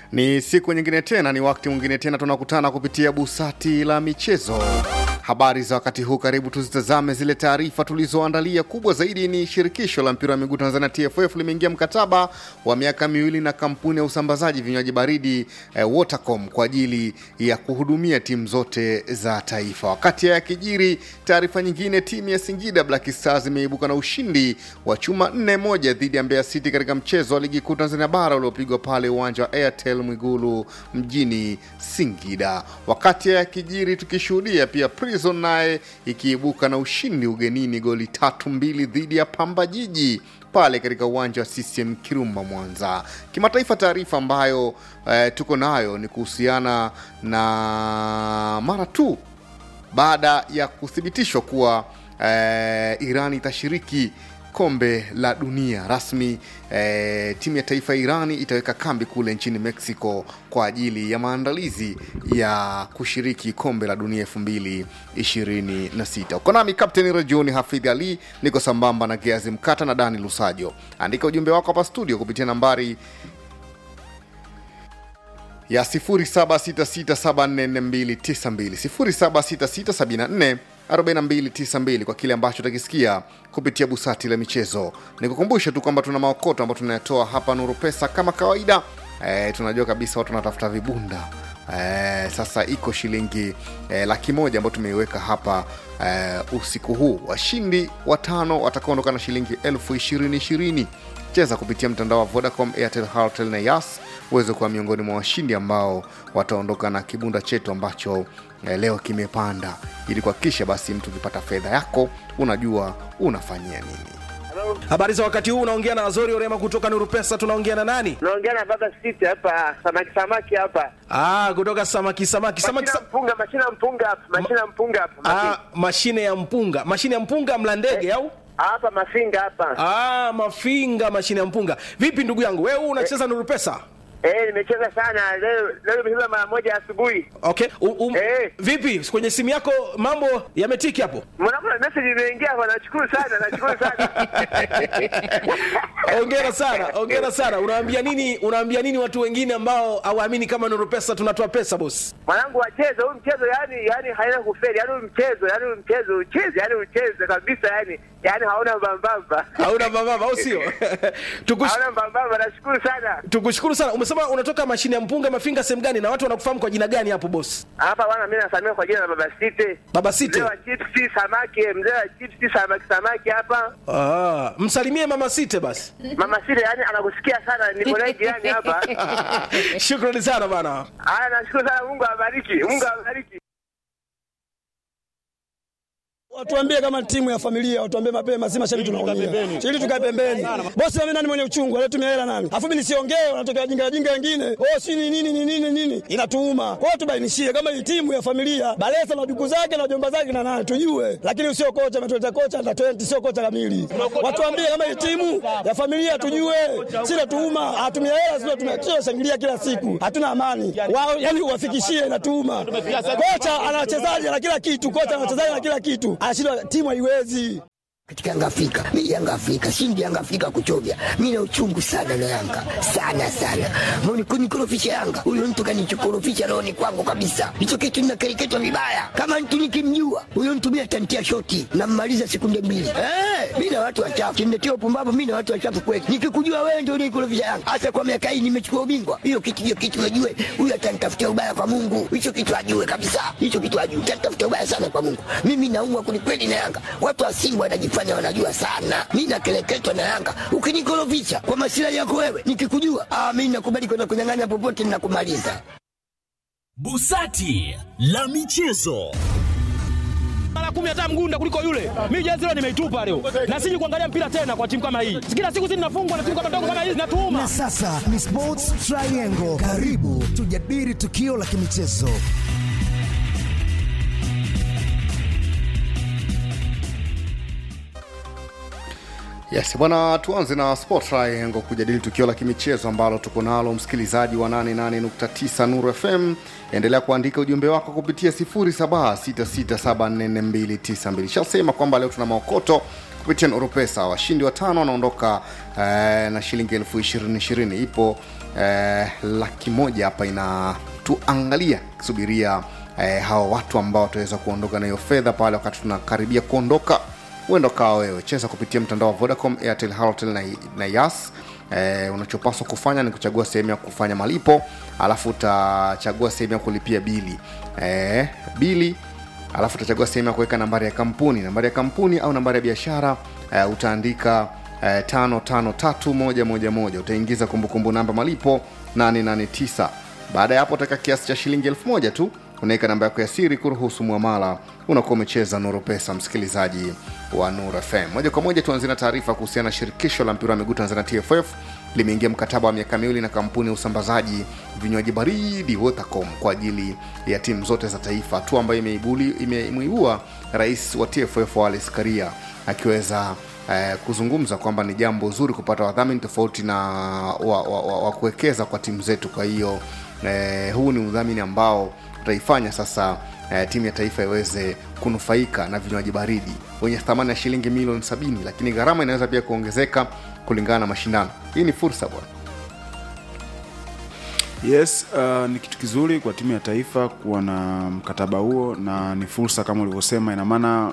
Ni siku nyingine tena, ni wakati mwingine tena tunakutana kupitia busati la michezo. Habari za wakati huu, karibu tuzitazame zile taarifa tulizoandalia. Kubwa zaidi ni shirikisho la mpira wa miguu Tanzania TFF limeingia mkataba wa miaka miwili na kampuni ya usambazaji vinywaji baridi eh, Watercom kwa ajili ya kuhudumia timu zote za taifa. Wakati haya yakijiri, taarifa nyingine, timu ya Singida Black Stars imeibuka na ushindi wa chuma 4-1 dhidi ya Mbeya City katika mchezo wa ligi kuu Tanzania bara uliopigwa pale uwanja wa Airtel Mwigulu mjini Singida. Wakati haya yakijiri, tukishuhudia pia Prison naye ikiibuka na ushindi ugenini goli tatu mbili dhidi ya Pamba Jiji pale katika uwanja wa CCM Kirumba Mwanza. Kimataifa, taarifa ambayo eh, tuko nayo ni kuhusiana na mara tu baada ya kuthibitishwa kuwa eh, Iran itashiriki kombe la dunia rasmi. Eh, timu ya taifa ya Irani itaweka kambi kule nchini Mexico kwa ajili ya maandalizi ya kushiriki kombe la dunia 2026. Uko nami Kapteni Rajuni Hafidh Ali, niko sambamba na Geazi Mkata na Dani Lusajo. Andika ujumbe wako hapa studio kupitia nambari ya 0766744292 0766744292 kwa kile ambacho utakisikia kupitia busati la michezo. Nikukumbushe tu kwamba tuna maokoto ambayo tunayatoa hapa Nuru Pesa kama kawaida. E, tunajua kabisa watu wanatafuta vibunda e, sasa iko shilingi e, laki moja ambayo tumeiweka hapa e, usiku huu. Washindi watano watakaondoka na shilingi elfu ishirini ishirini cheza kupitia mtandao wa Vodacom, Airtel, Halotel na Yas uweze kuwa miongoni mwa washindi ambao wataondoka na kibunda chetu ambacho eh, leo kimepanda, ili kuhakikisha basi mtu ukipata fedha yako unajua unafanyia nini. Habari za wakati huu, unaongea na Azori Orema kutoka Nuru Pesa. Tunaongea na nani? Naongea na baba City hapa, samaki samaki hapa. Ah, kutoka samaki samaki samaki. Mashina mpunga, mashina mpunga hapa, mashina mpunga hapa. Ah, Mafi- mashine ya mpunga, mashine ya mpunga mla ndege au? Hapa mafinga hapa. Ah, mafinga, mashine ya mpunga. Vipi ndugu yangu, wewe unacheza Nuru Pesa? Eh, nimecheza sana leo, leo nimecheza mara moja asubuhi. Okay. U, um, Eh. Vipi kwenye simu yako mambo yametiki hapo? Mwanangu na message imeingia hapa, nashukuru sana, nashukuru sana. Ongera sana, ongera sana. Unaambia nini, unaambia nini watu wengine ambao hawaamini kama Nuru Pesa tunatoa pesa boss? Mwanangu wacheze huu mchezo, yani yani haina kufeli, yani huu mchezo, yani huu mchezo ucheze, yani ucheze kabisa, yani yani hauna mbambamba. Hauna mababa au sio? Tukush, Hauna mbambamba, nashukuru sana. tukushukuru sana. Umesema unatoka mashine ya mpunga mafinga sehemu gani na watu wanakufahamu kwa jina gani hapo boss? Hapa bwana, mimi nasamia kwa jina la baba City. Baba City. Mzee wa chipsi samaki, mzee wa chipsi samaki samaki hapa. Ah, msalimie mama Site basi. Mama Sile yani anakusikia sana, niko naye jirani hapa. Shukrani sana bana. Haya, nashukuru sana, Mungu awabariki, Mungu awabariki. Watuambie kama timu ya familia, watuambie mapema, si mashabiki tunaumia. Ili tukae pembeni. Bosi mimi nani mwenye uchungu, alitumia hela nani? Alafu mimi nisiongee, wanatokea wajinga wajinga wengine. Oh, si ni nini ni nini nini? Inatuuma. Kwa hiyo tubainishie kama hii timu ya familia, Balesa na duku zake na jomba zake na nani tujue. Lakini sio kocha ametuleta kocha na 20 sio kocha kamili. Watuambie kama hii timu ya familia tujue. Si natuuma, hatumia hela sio tumia shangilia kila siku. Hatuna amani. Wao yani uwafikishie inatuuma. Kocha ana wachezaji na kila kitu, kocha ana wachezaji na kila kitu. Anashindwa timu haiwezi. katika Yanga Afrika. Mimi Yanga Afrika, shindi Yanga Afrika kuchovya. Mimi na uchungu sana na Yanga. Sana sana. Mbona kunikorofisha Yanga? Huyo mtu kanichokorofisha roho ni kwangu kabisa. Hicho kitu ninakereketwa vibaya. Kama mtu nikimjua, huyo mtu mimi atantia shoti na mmaliza sekunde mbili. Eh, mimi na watu wachafu. Kimletea upumbavu mimi na watu wachafu kweli. Nikikujua wewe ndio unikorofisha Yanga. Hasa kwa miaka hii nimechukua ubingwa. Hiyo kitu hiyo kitu ajue. Huyo atanitafutia ubaya kwa Mungu. Hicho kitu ajue kabisa. Hicho kitu ajue. Atanitafutia ubaya sana kwa Mungu. Mimi naumwa kwelikweli na Yanga. Watu wa Simba wanajifanya wanajua sana. Mimi nakeleketwa na Yanga. Ukinikorofisha kwa masilahi yako wewe, nikikujua, ah, mimi nakubali kwenda kunyang'anya popote ninakumaliza. Busati la michezo. mara kumi hata mgunda kuliko yule. Mimi jezi leo nimeitupa leo, na siji kuangalia mpira tena kwa timu kama hii. Kila siku sisi tunafungwa na timu kama ndogo kama hizi, natuuma Na sasa ni Sports Triangle. Karibu tujadili tukio la kimichezo. Yes bwana, tuanze na Sport Triangle kujadili tukio la kimichezo ambalo tuko nalo, msikilizaji wa 88.9 Nuru FM. Endelea kuandika ujumbe wako kupitia 0766744292. Shasema kwamba leo tuna maokoto kupitia Nuru Pesa. Washindi watano wanaondoka eh, na shilingi elfu ishirini ishirini. Ipo eh, laki moja hapa inatuangalia kisubiria eh, hawa watu ambao wataweza kuondoka na hiyo fedha pale wakati tunakaribia kuondoka huenda ukawa wewe cheza kupitia mtandao wa vodacom airtel halotel na, na yas eh, unachopaswa kufanya ni kuchagua sehemu ya kufanya malipo alafu utachagua sehemu ya kulipia bili eh, bili alafu utachagua sehemu ya kuweka nambari ya kampuni nambari ya kampuni au nambari ya biashara uh, utaandika uh, tano tano tatu moja moja moja utaingiza kumbukumbu namba malipo 889 baada ya hapo utaweka kiasi cha shilingi elfu moja tu unaweka namba yako ya siri kuruhusu mwamala unakuwa umecheza nuru pesa msikilizaji wa nur fm moja kwa moja tuanzie na taarifa kuhusiana na shirikisho la mpira wa miguu tanzania tff limeingia mkataba wa miaka miwili na kampuni ya usambazaji vinywaji baridi Vodacom kwa ajili ya timu zote za taifa, hatua ambayo imeibuli- imemuibua rais wa TFF Wallace Karia akiweza eh, kuzungumza kwamba ni jambo zuri kupata wadhamini tofauti na wa, wa, wa, wa kuwekeza kwa timu zetu. Kwa hiyo eh, huu ni udhamini ambao utaifanya sasa eh, timu ya taifa iweze kunufaika na vinywaji baridi wenye thamani ya shilingi milioni sabini, lakini gharama inaweza pia kuongezeka kulingana na mashindano. Hii ni fursa bwana. Yes, uh, ni kitu kizuri kwa timu ya taifa kuwa na mkataba huo na ni fursa kama ulivyosema, ina maana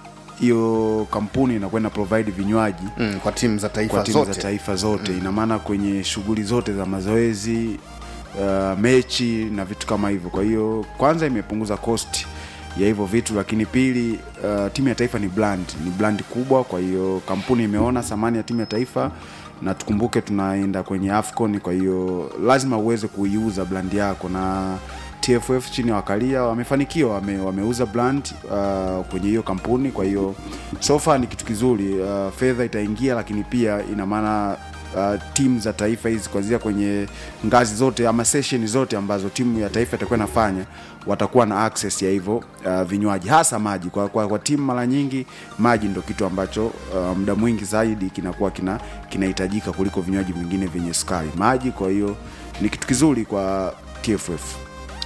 hiyo kampuni inakwenda provide vinywaji mm, kwa timu za taifa kwa timu zote. za taifa zote ina maana kwenye shughuli zote za mazoezi uh, mechi na vitu kama hivyo. Kwa hiyo kwanza imepunguza cost ya hivyo vitu, lakini pili, uh, timu ya taifa ni brand, ni brand kubwa. Kwa hiyo kampuni imeona thamani ya timu ya taifa na tukumbuke tunaenda kwenye AFCON, kwa hiyo lazima uweze kuiuza brand yako na TFF chini ya wakalia wamefanikiwa, wame, wameuza brand uh, kwenye hiyo kampuni. Kwa hiyo so far ni kitu kizuri uh, fedha itaingia, lakini pia ina maana uh, timu za taifa hizi kuanzia kwenye ngazi zote ama session zote ambazo timu ya taifa itakuwa inafanya watakuwa na access ya hivyo uh, vinywaji hasa maji kwa, kwa, kwa timu mara nyingi maji ndo kitu ambacho uh, muda mwingi zaidi kinakuwa kina kinahitajika kuliko vinywaji vingine vyenye sukari maji kwa hiyo ni kitu kizuri kwa TFF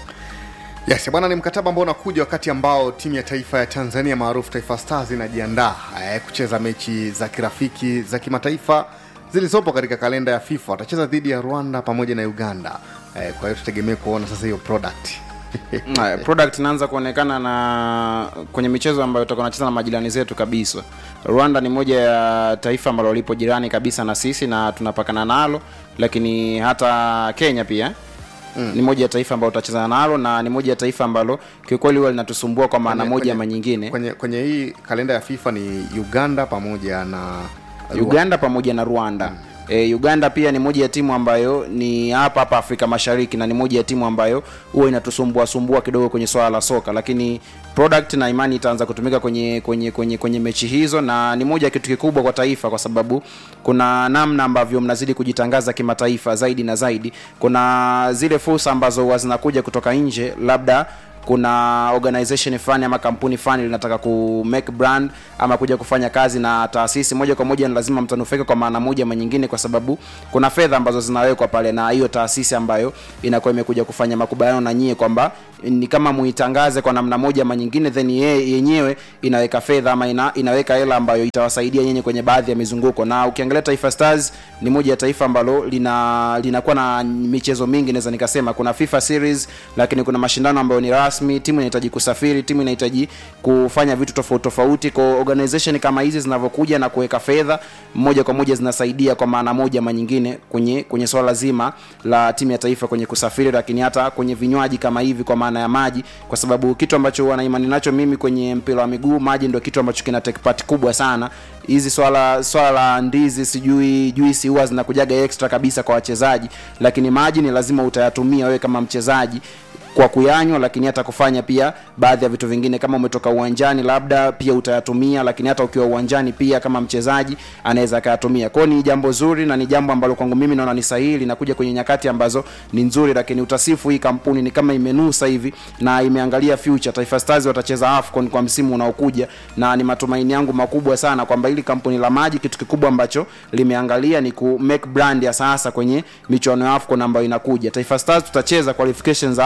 Yes, bwana, ni mkataba ambao unakuja wakati ambao timu ya taifa ya Tanzania maarufu Taifa Stars inajiandaa eh, kucheza mechi za kirafiki za kimataifa zilizopo katika kalenda ya FIFA. Watacheza dhidi ya Rwanda pamoja na Uganda. Eh, kwa hiyo tutegemee kuona sasa hiyo product Haya, product inaanza kuonekana na kwenye michezo ambayo tutakuwa tunacheza na majirani zetu kabisa. Rwanda ni moja ya taifa ambalo lipo jirani kabisa na sisi na tunapakana nalo, lakini hata Kenya pia Mm. ni moja ya taifa ambalo tutacheza nalo na ni moja ya taifa ambalo kiukweli huwa linatusumbua kwa maana Kwenye- moja kwenye- ama nyingine. kwenye, kwenye hii kalenda ya FIFA ni Uganda pamoja na Rwanda. Uganda pamoja na Rwanda. E, Uganda pia ni moja ya timu ambayo ni hapa hapa Afrika Mashariki na ni moja ya timu ambayo huwa inatusumbua sumbua kidogo kwenye swala la soka, lakini product na imani itaanza kutumika kwenye kwenye kwenye kwenye mechi hizo, na ni moja ya kitu kikubwa kwa taifa, kwa sababu kuna namna ambavyo mnazidi kujitangaza kimataifa zaidi na zaidi. Kuna zile fursa ambazo huwa zinakuja kutoka nje, labda kuna organization fulani ama kampuni fulani linataka ku make brand ama kuja kufanya kazi na taasisi moja kwa moja, ni lazima mtanufaika kwa maana moja ama nyingine, kwa sababu kuna fedha ambazo zinawekwa pale na hiyo taasisi ambayo inakuwa imekuja kufanya makubaliano na nyie kwamba ni kama muitangaze kwa namna moja ama nyingine, then ye, yenyewe inaweka fedha ama ina, inaweka hela ambayo itawasaidia nyenye kwenye baadhi ya mizunguko. Na ukiangalia Taifa Stars ni moja ya taifa ambalo lina linakuwa na michezo mingi, naweza nikasema kuna FIFA series, lakini kuna mashindano ambayo ni rasmi, timu inahitaji kusafiri, timu inahitaji kufanya vitu tofauti tofauti. Kwa organization kama hizi zinavyokuja na kuweka fedha moja kwa moja zinasaidia kwa maana moja ama nyingine kwenye kwenye swala zima la timu ya taifa kwenye kusafiri, lakini hata kwenye vinywaji kama hivi kwa maana ya maji, kwa sababu kitu ambacho wana imani nacho mimi kwenye mpira wa miguu, maji ndio kitu ambacho kina take part kubwa sana. Hizi swala swala la ndizi sijui juisi huwa zinakujaga extra kabisa kwa wachezaji, lakini maji ni lazima utayatumia wewe kama mchezaji kwa kuyanywa lakini hata kufanya pia baadhi ya vitu vingine kama umetoka uwanjani labda pia utayatumia lakini hata ukiwa uwanjani pia kama mchezaji anaweza akayatumia kwao ni jambo zuri na ni jambo ambalo kwangu mimi naona ni sahihi linakuja kwenye nyakati ambazo ni nzuri lakini utasifu hii kampuni ni kama imenusa hivi na imeangalia future taifa stars watacheza afcon kwa msimu unaokuja na ni matumaini yangu makubwa sana kwamba hili kampuni la maji kitu kikubwa ambacho limeangalia ni ku make brand ya sasa kwenye michuano ya afcon ambayo inakuja taifa stars tutacheza qualification za afcon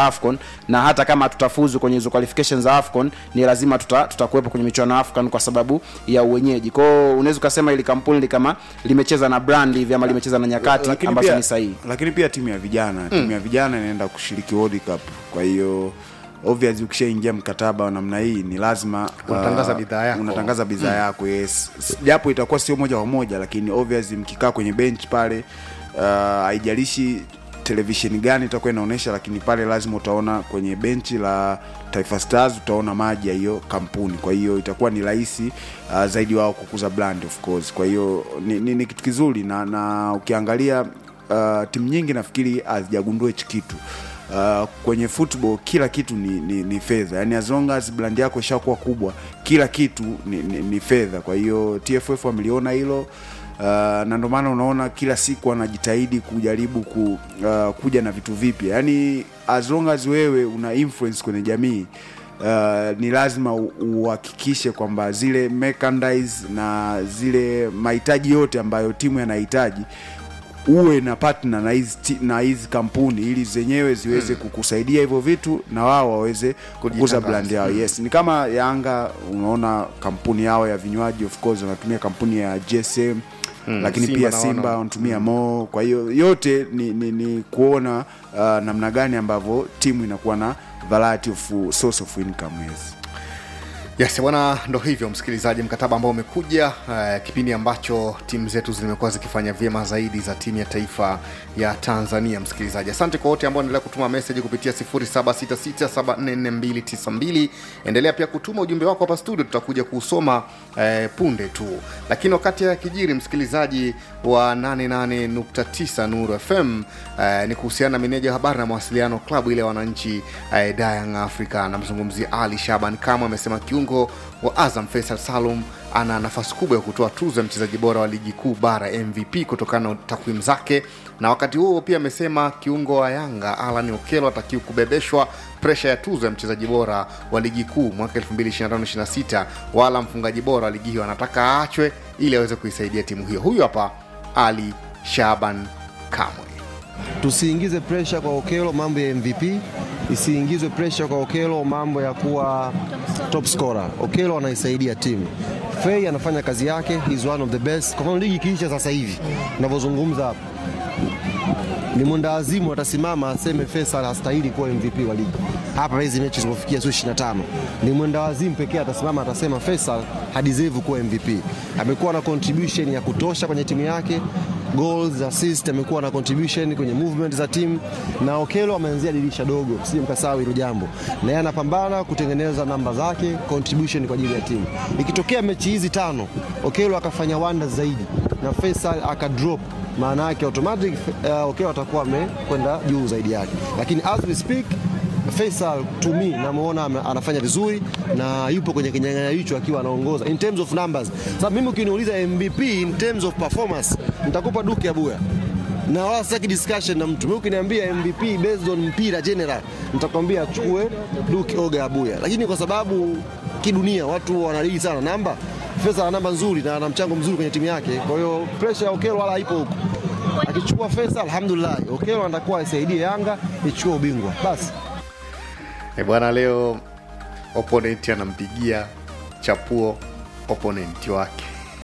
na hata kama tutafuzu kwenye hizo qualifications za afcon ni lazima tuta, tutakuwepo kwenye michuano ya afcon kwa sababu ya uwenyeji kwao unaweza ukasema ili kampuni li kama limecheza na brand hivi ama limecheza na nyakati lakini ambazo pia, ni sahihi lakini pia timu ya vijana timu ya vijana inaenda kushiriki World Cup kwa hiyo obvious ukishaingia mkataba wa namna hii ni lazima Unatangaza uh, bidhaa yako. unatangaza bidhaa yako yes S- japo itakuwa sio moja kwa moja lakini obvious mkikaa kwenye bench pale uh, haijalishi televisheni gani itakuwa inaonyesha lakini pale lazima utaona kwenye benchi la taifa stars utaona maji ya hiyo kampuni kwa hiyo itakuwa ni rahisi uh, zaidi wao kukuza brand of course kwa hiyo ni, ni, ni kitu kizuri na, na ukiangalia uh, timu nyingi nafikiri hazijagundua hichi kitu Uh, kwenye football kila kitu ni, ni, ni fedha yani as long as brand yako ishakuwa kubwa kila kitu ni, ni, ni fedha kwa hiyo tff wameliona hilo uh, na ndio maana unaona kila siku wanajitahidi kujaribu ku, uh, kuja na vitu vipya yani as long as wewe una influence kwenye jamii Uh, ni lazima u- uhakikishe kwamba zile merchandise na zile mahitaji yote ambayo timu yanahitaji uwe na partner na hizi ti- na hizi kampuni ili zenyewe ziweze kukusaidia hivyo vitu na wao waweze kukuza Kujitangaza. brand yao yes ni kama yanga unaona kampuni yao ya vinywaji of course wanatumia kampuni ya gsm Mm, lakini Simba pia naona. simba wanatumia mo kwa hiyo yote ni, ni, ni kuona uh, namna gani ambavyo timu inakuwa na variety of source of income yes yes bwana ndo hivyo msikilizaji mkataba ambao umekuja uh, kipindi ambacho timu zetu zimekuwa zikifanya vyema zaidi za timu ya taifa ya tanzania msikilizaji asante kwa wote ambao endelea kutuma meseji kupitia 766744292 endelea pia kutuma ujumbe wako hapa studio tutakuja kuusoma eh, punde tu lakini wakati ya kijiri msikilizaji wa 88.9 nuru fm eh, ni kuhusiana na meneja wa habari na mawasiliano klabu ile ya wananchi eh, Young Africa namzungumzia ali shaban kama amesema kiungo wa azam faisal salum ana nafasi kubwa ya kutoa tuzo ya mchezaji bora wa ligi kuu bara mvp kutokana na takwimu zake na wakati huo pia amesema kiungo wa yanga alan okelo atakiwa kubebeshwa presha ya tuzo ya mchezaji bora wa ligi kuu mwaka 2025-26 wala mfungaji bora wa ligi hiyo anataka aachwe ili aweze kuisaidia timu hiyo huyu hapa ali shaban kamwe tusiingize presha kwa Okelo mambo ya MVP, isiingizwe presha kwa Okelo mambo ya kuwa top scorer. Okelo anaisaidia timu. Fei anafanya kazi yake, he's one of the best. Kwa mfano ligi ikiisha sasa hivi tunavyozungumza hapa, ni mwenda azimu atasimama aseme Faisal hastahili kuwa MVP wa ligi hapa hizi mechi zilipofikia sio 25 ni mwenda wazimu pekee atasimama atasema Faisal hadeserve kuwa MVP amekuwa na contribution ya kutosha kwenye timu yake goals assist amekuwa na contribution kwenye movement za timu na Okelo ameanzia dirisha dogo sije mkasahau hilo jambo na yeye anapambana kutengeneza namba zake contribution kwa ajili ya timu ikitokea mechi hizi tano Okelo akafanya wonders zaidi na Faisal akadrop maana yake automatic uh, Okelo atakuwa amekwenda juu zaidi yake lakini as we speak Faisal to me namuona ame- anafanya vizuri na yupo kwenye kinyang'anyiro hicho akiwa anaongoza in terms of numbers. Sasa mimi ukiniuliza MVP in terms of performance nitakupa Duke Abuya na wala sitaki discussion na mtu. Mimi ukiniambia MVP based on mpira general nitakwambia achukue Duke Oga Abuya, lakini kwa sababu kidunia watu wanalii sana namba, Faisal ana namba nzuri na ana mchango mzuri kwenye timu yake, kwa hiyo pressure ya Okelo wala haipo huko. Akichukua Faisal alhamdulillah, Okelo anatakuwa aisaidie Yanga ichukue ubingwa basi. e bwana leo opponent anampigia chapuo opponent wake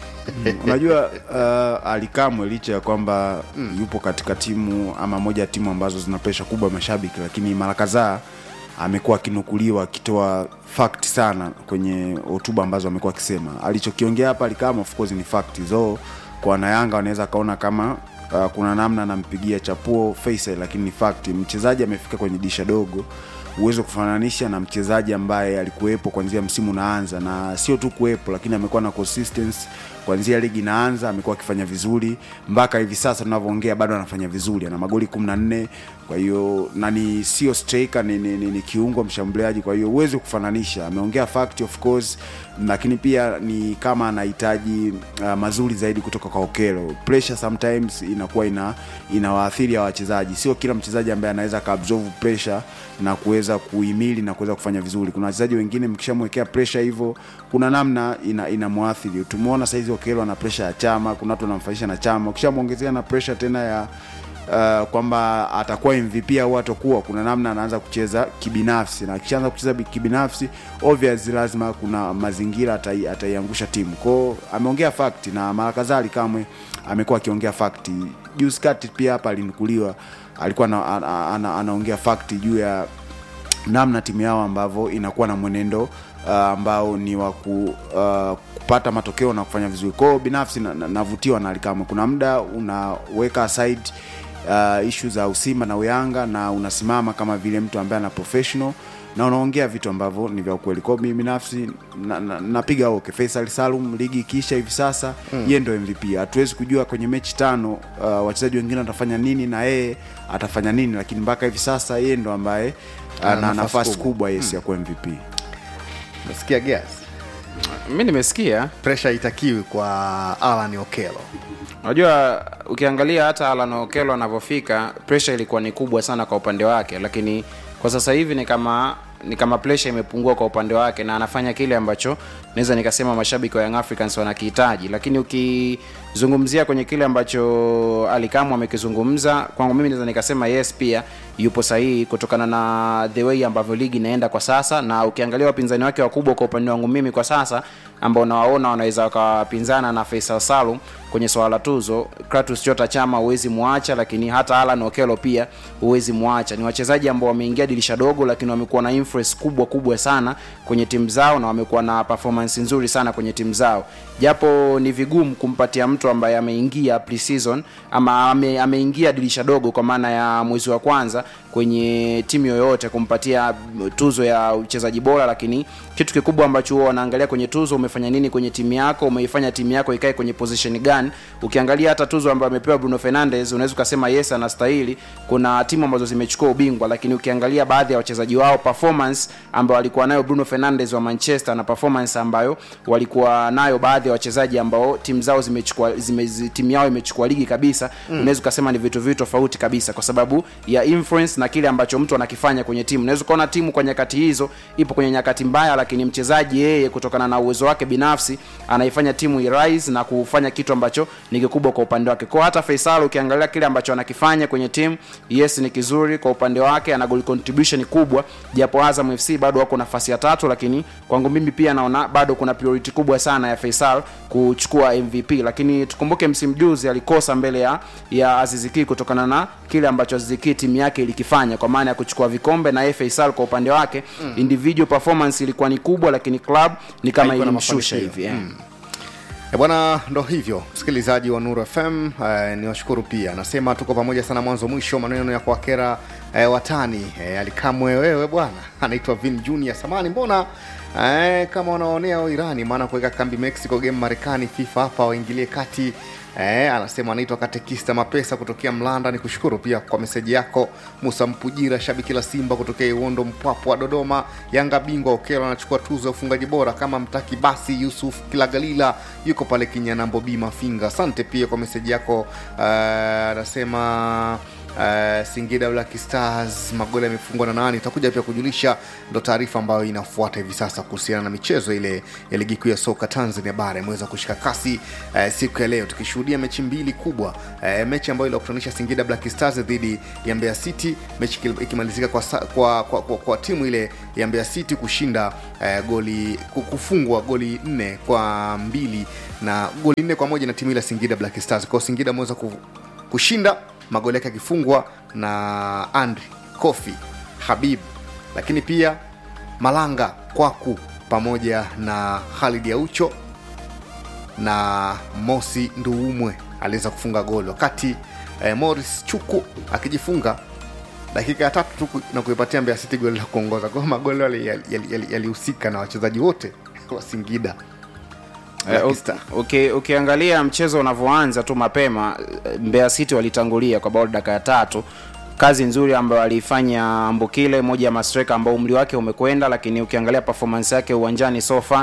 unajua uh, alikamwe licha ya kwamba mm. yupo katika timu ama moja ya timu ambazo zina presha kubwa ya mashabiki lakini mara kadhaa amekuwa akinukuliwa akitoa fact sana kwenye hotuba ambazo amekuwa akisema alichokiongea hapa alikama of course ni fact zo kwa wanayanga wanaweza akaona kama uh, kuna namna anampigia chapuo Faisal lakini ni fact mchezaji amefika kwenye disha dogo uwezo kufananisha na mchezaji ambaye alikuwepo kuanzia msimu unaanza na sio tu kuwepo lakini amekuwa na consistency kuanzia ligi inaanza amekuwa akifanya vizuri mpaka hivi sasa tunavyoongea bado anafanya vizuri ana magoli 14 kwa hiyo na ni sio striker ni, ni, ni, ni kiungo mshambuliaji kwa hiyo huwezi kufananisha ameongea fact of course lakini pia ni kama anahitaji uh, mazuri zaidi kutoka kwa Okelo pressure sometimes inakuwa ina inawaathiri ya wachezaji sio kila mchezaji ambaye anaweza kaabsorb pressure na kuweza kuhimili na kuweza kufanya vizuri kuna wachezaji wengine mkishamwekea pressure hivyo kuna namna ina inamwathiri tumeona saizi Okelo ana pressure ya chama kuna watu wanamfanisha na chama ukishamwongezea na pressure tena ya uh, kwamba atakuwa mvp au atakuwa kuna namna anaanza kucheza kibinafsi na akishaanza kucheza bi- kibinafsi obvious lazima kuna mazingira atai- ataiangusha timu kwao ameongea fakti na mara kadhaa kamwe amekuwa akiongea fakti juzi kati pia hapa alinukuliwa alikuwa ana, ana, ana, anaongea fakti juu ya namna timu yao ambavyo inakuwa na mwenendo uh, ambao ni wa ku, uh, kupata matokeo na kufanya vizuri kwao binafsi navutiwa na, navutiwa na alikama kuna muda unaweka aside uh, ishu za usimba na uyanga na unasimama kama vile mtu ambaye ana professional na unaongea vitu ambavyo ni vya ukweli kwao mimi binafsi napiga na, napiga oke faisal salum ligi ikiisha hivi sasa Mm. mm. yeye ndo mvp hatuwezi kujua kwenye mechi tano uh, wachezaji wengine watafanya nini na yeye atafanya nini lakini mpaka hivi sasa yeye ndo ambaye Ana ana nafasi nafasi kubwa. kubwa yes Mm. ya kuwa mvp Umesikia gas? mi nimesikia Pressure itakiwi kwa Alan Okelo. unajua ukiangalia hata alan okelo anavyofika presha ilikuwa ni kubwa sana kwa upande wake lakini kwa sasa hivi ni kama ni kama presha imepungua kwa upande wake na anafanya kile ambacho naweza nikasema mashabiki wa young africans wanakihitaji lakini ukizungumzia kwenye kile ambacho alikamu amekizungumza kwangu mimi naweza nikasema yes pia yupo sahihi kutokana na the way ambavyo ligi inaenda kwa sasa na ukiangalia wapinzani wake wakubwa kwa upande wangu mimi kwa sasa ambao nawaona wanaweza wakawapinzana na Faisal Salum kwenye swala la tuzo Kratos Chota Chama huwezi muacha lakini hata Alan Okelo pia huwezi muacha ni wachezaji ambao wameingia dirisha dogo lakini wamekuwa na influence kubwa kubwa sana kwenye timu zao na wamekuwa na performance nzuri sana kwenye timu zao japo ni vigumu kumpatia mtu ambaye ameingia pre-season ama ame, ameingia dirisha dogo kwa maana ya mwezi wa kwanza kwenye timu yoyote kumpatia tuzo ya uchezaji bora lakini kitu kikubwa ambacho huwa wanaangalia kwenye tuzo umefanya nini kwenye timu yako umeifanya timu yako ikae kwenye position gani ukiangalia hata tuzo ambayo amepewa bruno fernandes unaweza ukasema yes anastahili kuna timu ambazo zimechukua ubingwa lakini ukiangalia baadhi ya wachezaji wao performance ambayo walikuwa nayo bruno fernandes wa manchester na performance ambayo walikuwa nayo baadhi ya wachezaji ambao timu zao zimechukua zime, zi- timu yao imechukua ligi kabisa Mm. mm. unaweza ukasema ni vitu viwili tofauti kabisa kwa sababu ya influence na kile ambacho mtu anakifanya kwenye timu unaweza ukaona timu kwa nyakati hizo ipo kwenye nyakati mbaya lakini mchezaji yeye kutokana na uwezo wake binafsi anaifanya timu irise na kufanya kitu ambacho ni kikubwa kwa upande wake kwa hata Faisal ukiangalia kile ambacho anakifanya kwenye timu yes ni kizuri kwa upande wake ana goal contribution kubwa japo Azam FC bado wako nafasi ya tatu lakini kwangu mimi pia naona bado kuna priority kubwa sana ya Faisal kuchukua MVP lakini tukumbuke msimu juzi alikosa mbele ya ya Aziziki kutokana na kile ambacho Aziziki timu yake ilikifanya kwa maana ya kuchukua vikombe na yeye Faisal kwa upande wake Mm. mm. individual performance ilikuwa ni kubwa lakini club ni kama Haikuwa na ilimshusha mafanikio. hivi yeah. Mm. E bwana, ndo hivyo msikilizaji wa Nuru FM eh, ni washukuru pia, nasema tuko pamoja sana mwanzo mwisho, maneno ya kuwakera eh, watani eh, alikamwe wewe bwana, anaitwa Vin Junior Samani, mbona eh, kama wanaonea wa Irani, maana kuweka kambi Mexico game Marekani, FIFA hapa waingilie kati Eh, anasema anaitwa katekista mapesa kutokea Mlanda. Ni kushukuru pia kwa meseji yako. Musa Mpujira, shabiki la Simba kutokea Iwondo Mpwapo wa Dodoma. Yanga bingwa Okelo anachukua tuzo ya ufungaji bora, kama mtaki basi. Yusuf Kilagalila yuko pale Kinyanambo B Mafinga. Asante pia kwa meseji yako. Eh, anasema Uh, Singida Black Stars magoli yamefungwa na nani? Itakuja pia kujulisha, ndo taarifa ambayo inafuata hivi sasa kuhusiana na michezo ile ya ligi kuu ya soka Tanzania bara imeweza kushika kasi uh, siku ya leo tukishuhudia mechi mbili kubwa uh, mechi ambayo iliwakutanisha Singida Black Stars dhidi ya Mbeya City, mechi ikil- ikimalizika kwa, sa- kwa, kwa, kwa, kwa timu ile ya Mbeya City kushinda uh, goli ku- kufungwa goli nne kwa mbili na goli nne kwa moja na timu ile ya Singida Black Stars. Kwa hiyo Singida ameweza ku, kushinda magoli yake akifungwa na Andri Kofi Habib, lakini pia Malanga Kwaku pamoja na Khalid Aucho na Mosi Nduumwe aliweza kufunga goli, wakati eh, Morris Chuku akijifunga dakika ya tatu tu ku- na kuipatia Mbeya City goli la kuongoza. Kwa hiyo magoli yale yalihusika yali, yali, yalihusika na wachezaji wote wa Singida Eh, Black u- Star. uki- ukiangalia mchezo unavyoanza tu mapema eh, Mbeya City walitangulia kwa bao dakika ya tatu kazi nzuri ambayo aliifanya Mbukile moja ya mastreka ambao umri wake umekwenda lakini ukiangalia performance yake uwanjani so far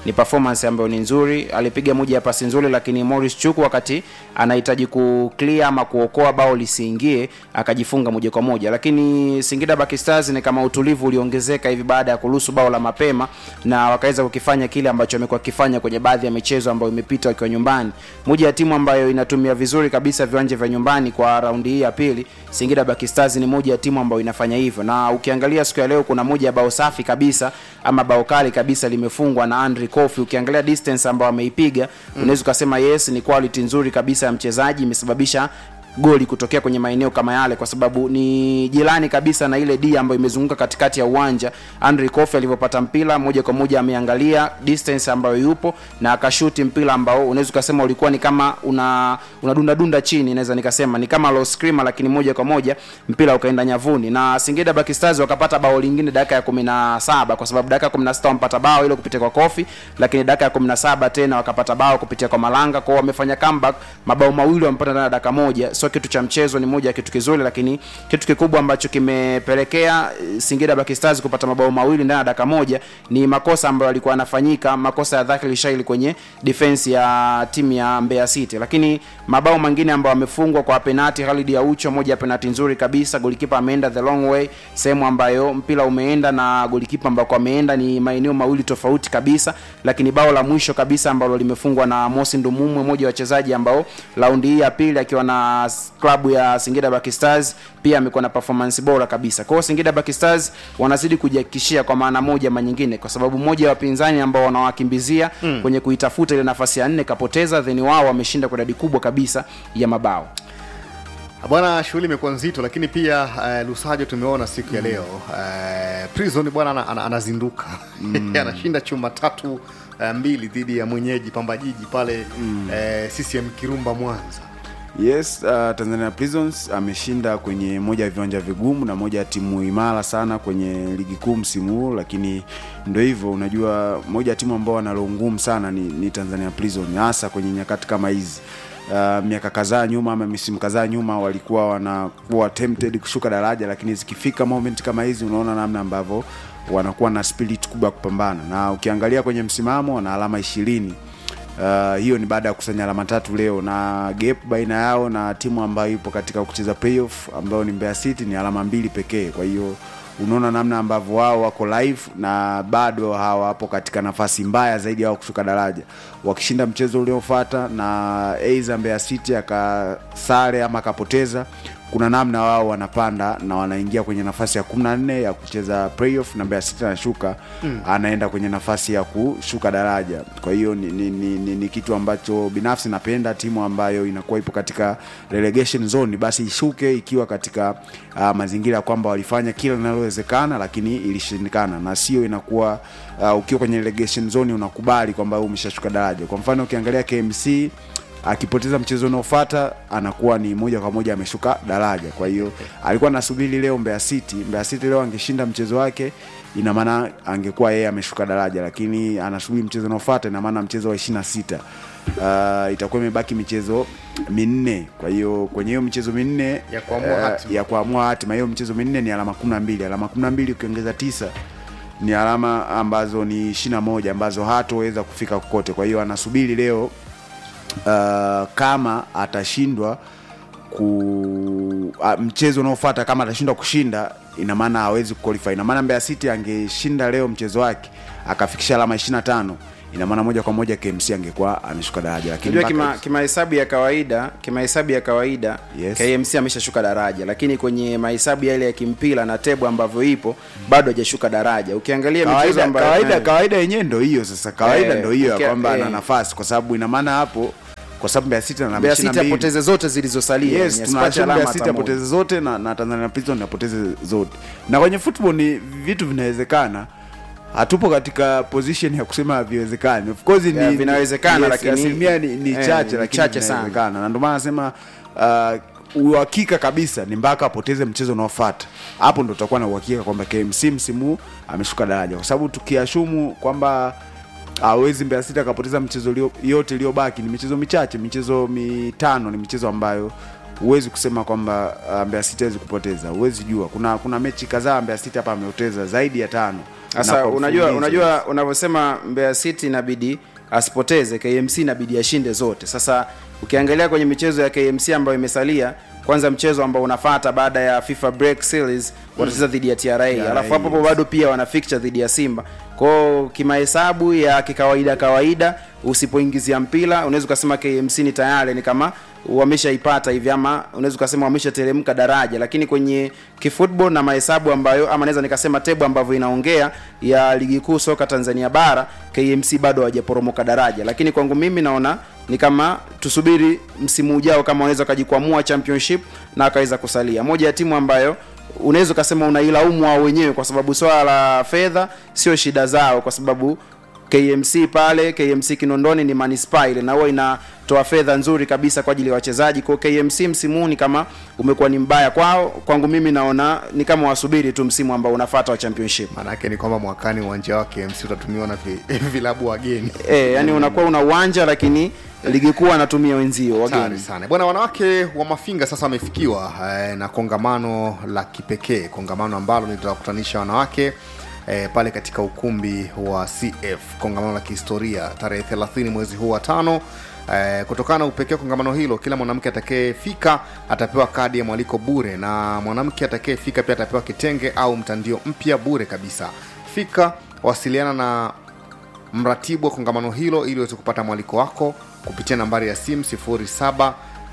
ni performance ambayo ni nzuri alipiga moja ya pasi nzuri lakini Morris Chuku wakati anahitaji ku clear ama kuokoa bao lisiingie akajifunga moja kwa moja lakini Singida Black Stars ni kama utulivu uliongezeka hivi baada ya kuruhusu bao la mapema na wakaweza kukifanya kile ambacho amekuwa kifanya kwenye baadhi ya michezo ambayo imepita wakiwa nyumbani moja ya timu ambayo inatumia vizuri kabisa viwanja vya nyumbani kwa raundi hii ya pili Singida Black Stars ni moja ya timu ambayo inafanya hivyo na ukiangalia siku ya leo kuna moja ya bao safi kabisa ama bao kali kabisa limefungwa na Andre Kofi ukiangalia distance ambayo ameipiga mm. unaweza ukasema yes ni quality nzuri kabisa ya mchezaji imesababisha goli kutokea kwenye maeneo kama yale kwa sababu ni jirani kabisa na ile D ambayo imezunguka katikati ya uwanja. Andre Kofi alivyopata mpira moja kwa moja ameangalia distance ambayo yupo na akashuti mpira ambao unaweza ukasema ulikuwa ni kama una unadunda dunda chini, naweza nikasema ni kama low screamer, lakini moja kwa moja mpira ukaenda nyavuni na Singida Black Stars wakapata bao lingine dakika ya 17 kwa sababu dakika ya 16 wampata bao ile kupitia kwa Kofi, lakini dakika ya 17 tena wakapata bao kupitia kwa Malanga, kwa wamefanya comeback, mabao mawili wamepata ndani ya dakika moja sio kitu cha mchezo, ni moja ya kitu kizuri, lakini kitu kikubwa ambacho kimepelekea eh, Singida Black Stars kupata mabao mawili ndani ya dakika moja ni makosa ambayo yalikuwa yanafanyika, makosa ya Dhakili Shaili kwenye defense ya timu ya Mbeya City, lakini mabao mengine ambayo wamefungwa kwa penati, Khalid Aucho, moja ya penati nzuri kabisa, golikipa ameenda the long way, sehemu ambayo mpira umeenda na golikipa ambako ameenda ni maeneo mawili tofauti kabisa, lakini bao la mwisho kabisa ambalo limefungwa na Mosi Ndumumwe, mmoja wa wachezaji ambao raundi hii ya pili akiwa na klabu ya Singida Black Stars pia amekuwa na performance bora kabisa. Kwa hiyo Singida Black Stars wanazidi kujihakikishia kwa maana moja ama nyingine, kwa sababu moja ya wapinzani ambao wanawakimbizia mm. kwenye kuitafuta ile nafasi ya nne kapoteza, then wao wameshinda kwa idadi kubwa kabisa ya mabao. bwana shughuli imekuwa nzito lakini pia uh, lusajo tumeona siku ya leo uh, prison bwana ana- ana- anazinduka anashinda chuma tatu uh, mbili dhidi ya mwenyeji pamba jiji pale mm. uh, ccm kirumba mwanza yes uh, tanzania prisons ameshinda kwenye moja ya viwanja vigumu na moja ya timu imara sana kwenye ligi kuu msimu huu lakini ndo hivyo unajua moja ya timu ambao wanalo ngumu sana ni, ni tanzania prison hasa kwenye nyakati kama hizi Uh, miaka kadhaa nyuma ama misimu kadhaa nyuma walikuwa wanakuwa tempted kushuka daraja lakini zikifika moment kama hizi unaona namna ambavyo wanakuwa na spirit kubwa ya kupambana na ukiangalia kwenye msimamo wana alama ishirini Uh, hiyo ni baada ya kusanya alama tatu leo na gap baina yao na timu ambayo ipo katika kucheza playoff ambayo ni Mbeya City ni alama mbili pekee. Kwa hiyo unaona namna ambavyo wao wako live na bado hawapo katika nafasi mbaya zaidi yao kushuka daraja. Wakishinda mchezo uliofuata na aidha Mbeya City akasare ama akapoteza, kuna namna wao wanapanda na wanaingia kwenye nafasi ya 14 ya kucheza playoff na Mbeya City anashuka mm. anaenda kwenye nafasi ya kushuka daraja. Kwa hiyo ni, ni, ni, ni, ni kitu ambacho binafsi napenda timu ambayo inakuwa ipo katika relegation zone basi ishuke ikiwa katika uh, mazingira ya kwamba walifanya kila linalowezekana lakini ilishindikana, na sio inakuwa uh, ukiwa kwenye relegation zone unakubali kwamba wewe umeshashuka daraja. Kwa mfano ukiangalia KMC akipoteza mchezo unaofuata anakuwa ni moja kwa moja ameshuka daraja. Kwa hiyo alikuwa anasubiri leo Mbeya City, Mbeya City leo angeshinda mchezo wake, ina maana angekuwa yeye ameshuka daraja, lakini anasubiri mchezo unaofuata, ina maana mchezo wa 26 uh, itakuwa imebaki michezo minne. Kwa hiyo kwenye hiyo michezo minne Ya kuamua eh, hatima. ya kuamua hatima, hiyo michezo minne ni alama 12, alama 12 ukiongeza tisa ni alama ambazo ni 21 ambazo hatoweza kufika kokote. Kwa hiyo anasubiri leo uh, kama atashindwa ku uh, mchezo unaofuata kama atashindwa kushinda ina maana hawezi kuqualify. Ina maana Mbeya City angeshinda leo mchezo wake akafikisha alama 25 ina maana moja kwa moja KMC angekuwa ameshuka daraja, lakini Unajua mpaka- kima kimahesabu ya kawaida kimahesabu ya kawaida Yes. KMC ameshashuka daraja, lakini kwenye mahesabu yale ya kimpira na tebu ambavyo ipo bado hajashuka daraja. Ukiangalia michezo kawaida ambayo kawaida, eh, kawaida yenyewe ndo hiyo sasa, kawaida Eh, ndo hiyo ya ukia- kwamba ana eh. nafasi, kwa sababu ina maana hapo, kwa sababu Mbeya City ana Mbeya City 22. apoteze zote zilizosalia, yes, yenye asipate tunaacha alama Mbeya hata City moja. apoteze zote na, na Tanzania Prison apoteze zote. Na kwenye football ni vitu vinawezekana. Hatupo katika position ya kusema haviwezekani. Of course Yeah, ni vinawezekana, yes, lakini- asilimia ni, ni eh, chache ni lakini chache sana. vinawezekana. Na ndio maana nasema uh, uhakika kabisa ni mpaka apoteze mchezo unaofuata. Hapo ndo tutakuwa na uhakika kwamba KMC msimu huu ameshuka daraja, kwa sababu tukiashumu kwamba hawezi Mbeya City akapoteza mchezo ulio, yote iliyobaki ni michezo michache, michezo mitano ni michezo ambayo huwezi kusema kwamba uh, Mbeya City hawezi kupoteza, huwezi jua. Kuna kuna mechi kadhaa Mbeya City hapa amepoteza zaidi ya tano sasa kwa unajua mfululizo. unajua unavyosema Mbeya City inabidi asipoteze KMC inabidi ashinde zote sasa ukiangalia kwenye michezo ya KMC ambayo imesalia kwanza mchezo ambao unafata baada ya FIFA break series watacheza dhidi ya TRA alafu hapo hapo bado pia wana fixture dhidi ya Simba kwao kimahesabu ya kikawaida kawaida usipoingizia mpira unaweza ukasema KMC ni tayari ni kama wameshaipata hivi ama unaweza ukasema wameshateremka daraja lakini kwenye kifootball na mahesabu ambayo ama naweza nikasema tebu ambavyo inaongea ya ligi kuu soka Tanzania bara KMC bado hawajaporomoka daraja lakini kwangu mimi naona ni kama tusubiri msimu ujao kama wanaweza wakajikwamua championship na akaweza kusalia moja ya timu ambayo unaweza ukasema unailaumu wao wenyewe kwa sababu swala la fedha sio shida zao kwa sababu KMC pale KMC Kinondoni ni manispaa ile na huwa inatoa fedha nzuri kabisa kwa ajili ya wachezaji. Kwa hiyo KMC msimu huu ni kama umekuwa ni mbaya kwao. Kwangu mimi naona ni kama wasubiri tu msimu ambao unafuata wa championship. Maana yake ni kwamba mwakani uwanja wa KMC utatumiwa na vi- vilabu wageni. Eh, yani unakuwa una uwanja lakini ligi kuu anatumia wenzio Hatari wageni. sana bwana. Wanawake wa Mafinga sasa wamefikiwa eh, na kongamano la kipekee, kongamano ambalo litawakutanisha wanawake eh, pale katika ukumbi wa CF, kongamano la kihistoria tarehe 30 mwezi huu wa tano. Eh, kutokana na upekee wa kongamano hilo, kila mwanamke atakayefika atapewa kadi ya mwaliko bure, na mwanamke atakayefika pia atapewa kitenge au mtandio mpya bure kabisa. Fika, wasiliana na mratibu wa kongamano hilo ili uweze kupata mwaliko wako kupitia nambari ya simu 0797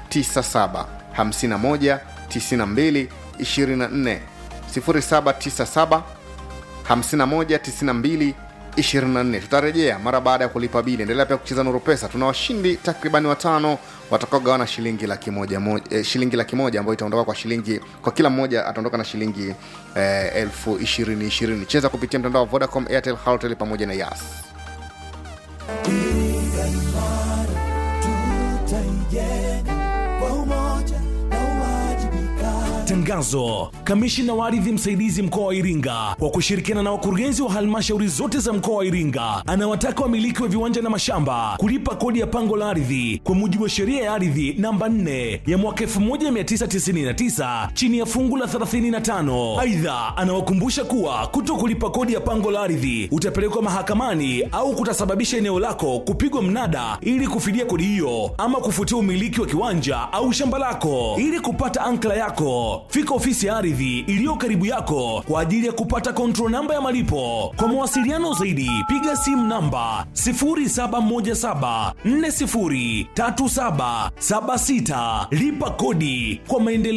51 92 24 0797 51 92 24 tutarejea mara baada ya kulipa bili endelea pia kucheza nuru pesa tuna washindi takribani watano watakaogawana shilingi laki moja, moja eh, shilingi laki moja ambayo itaondoka kwa shilingi kwa kila mmoja ataondoka na shilingi eh, elfu ishirini ishirini cheza kupitia mtandao wa vodacom airtel halotel pamoja na yas Tangazo. Kamishina wa ardhi msaidizi mkoa wa Iringa kwa kushirikiana na wakurugenzi wa halmashauri zote za mkoa wa Iringa anawataka wamiliki wa viwanja na mashamba kulipa kodi ya pango la ardhi kwa mujibu wa sheria ya ardhi namba 4 ya mwaka 1999 chini ya fungu la 35. Aidha, anawakumbusha kuwa kuto kulipa kodi ya pango la ardhi utapelekwa mahakamani au kutasababisha eneo lako kupigwa mnada ili kufidia kodi hiyo ama kufutia umiliki wa kiwanja au shamba lako. Ili kupata ankla yako, fika ofisi ya ardhi iliyo karibu yako kwa ajili ya kupata control namba ya malipo. Kwa mawasiliano zaidi, piga simu namba 0717403776. Lipa kodi kwa maendeleo.